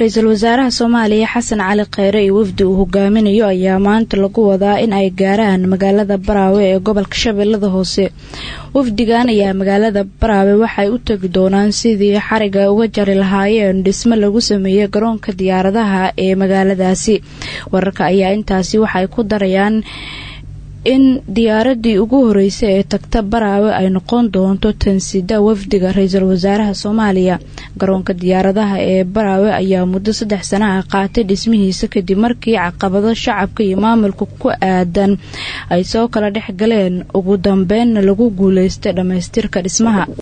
ra-iisul wasaaraha soomaaliya xasan cali kheyre iyo wafdi uu hogaaminayo ayaa maanta lagu wadaa in ay gaaraan magaalada baraawe ee gobolka shabeellada hoose wafdigan ayaa magaalada baraawe waxay u tegi doonaan sidii xariga uga jari lahaayeen dhismo lagu sameeyey garoonka diyaaradaha ee magaaladaasi wararka ayaa intaasi waxay ku darayaan in diyaaradii ugu horeysay ee tagta baraawe ay noqon doonto tansida wafdiga ra-iisul wasaaraha soomaaliya garoonka diyaaradaha ee baraawe ayaa muddo saddex sana ah qaatay dhismihiisa kadib markii caqabado shacabka iyo maamulka ku aadan ay soo kala dhex galeen ugu dambeynna lagu guuleystay dhammaystirka dhismaha